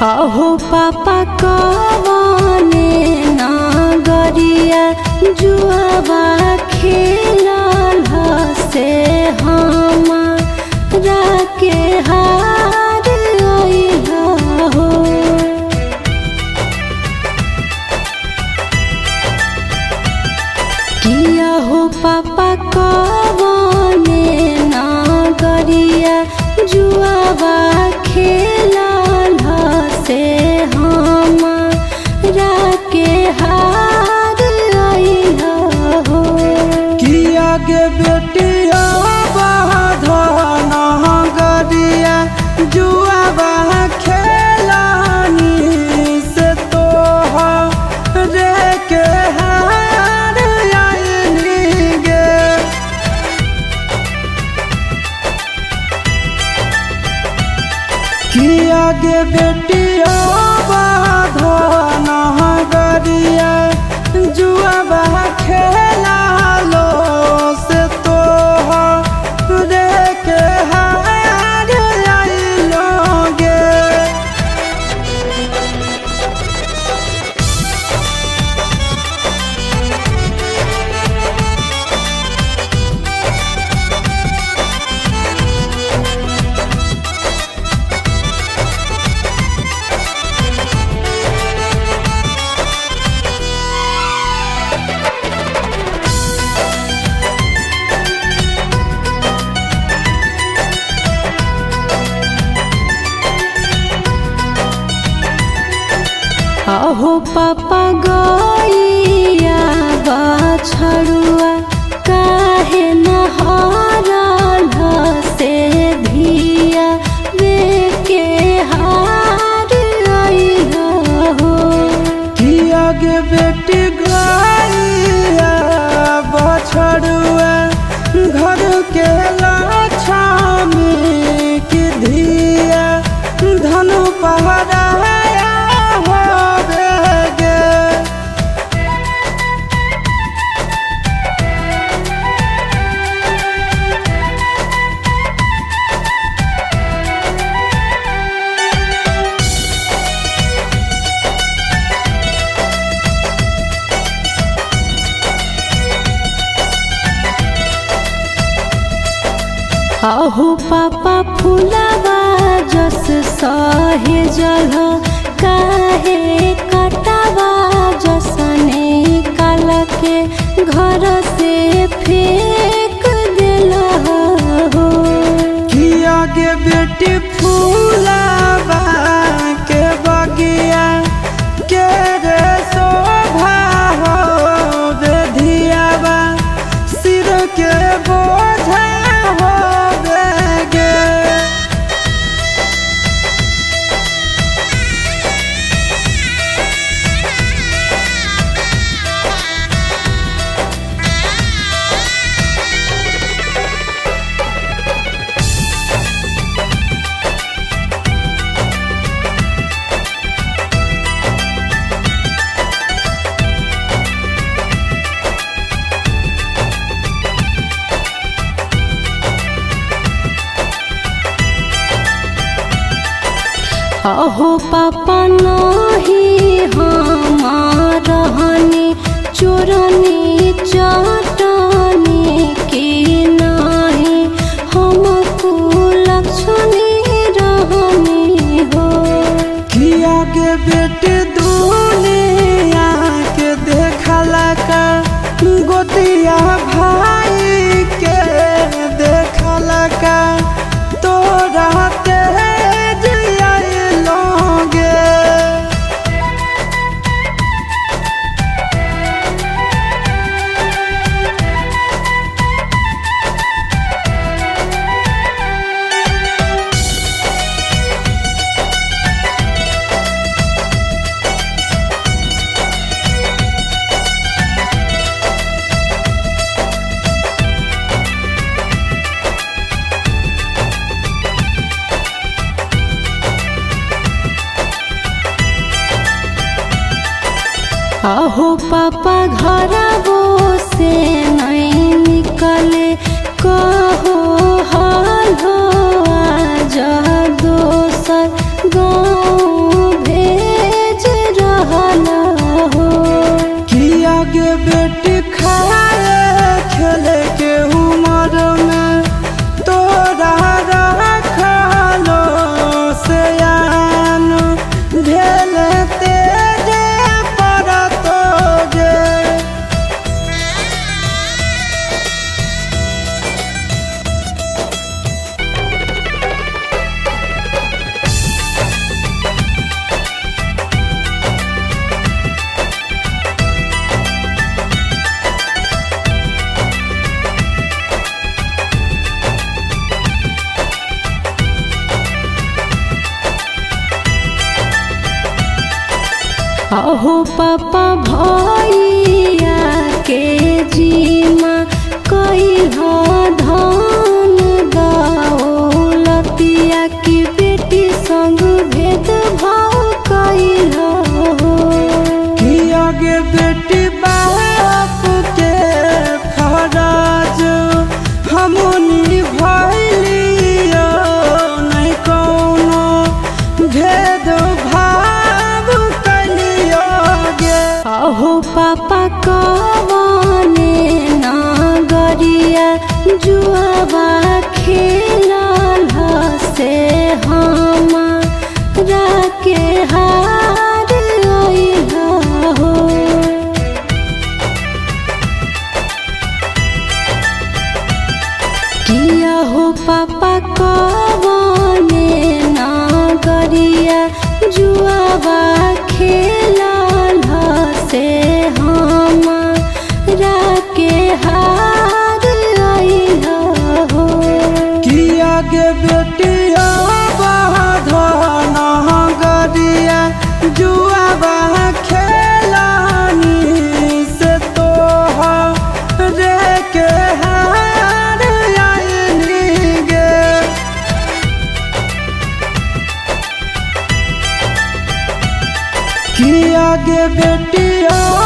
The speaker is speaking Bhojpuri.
अहो पापा कवने नागरिया जुआबा खेलल से हमारा के हार अइला हो किया हो पापा कवने नागरिया जुआबा खेलल से हमारा के हार अइला हो किया गे बेटिया बाधन गरिया जुआबा खेलानी से तो रे के हार आइली गे किया गे बेटिया बाधन गरिया जुआबा खेला लो से तो रे के हार आइलो गे अहो पापा गैया बछड़ुआ काहे नहरल से धिया वे के हार अइला हो किया गे बेटी गैया बछड़ुआ घर के लक्ष्मी की धिया धनु पहराया होवे गे अहो पापा फुलावा जस सहे जल काहे कटावा जसने काल के घर से फेंक देला हो किया गे बेटी फूलाबा के बगिया के रे शोभा हो बेधियाबा सिर के बोझा हो गे अहो पापा नहीं हमार रहनी चोरनी चटनी के नहीं हमको लक्ष्मी रहनी हो किया के बेटे दुनिया के देखला का गोतिया भाई के देखला का तोरा तेज लोगे अहो पापा घर से नहीं निकले कहो हाल हो आज दोसर गाँव अहो पापा भैया के जीमा कैला धन दौलतिया की बेटी संग भेद भाव कैला कि आगे बेटी बाप के फराज हमनी भैलियो नहीं कोनो भेद भाव कलियो गे अहो पापा कवने नागरिया जुआबा खेला से हमारा के हार अइला हो किया हो पापा कवने नागरिया जुआबा खेला से हमारा के हार अइला हो कि आगे बेटिया बाधन गरिया जुआबा खेलानी से तो रे के हार आइली गे कि आगे बेटिया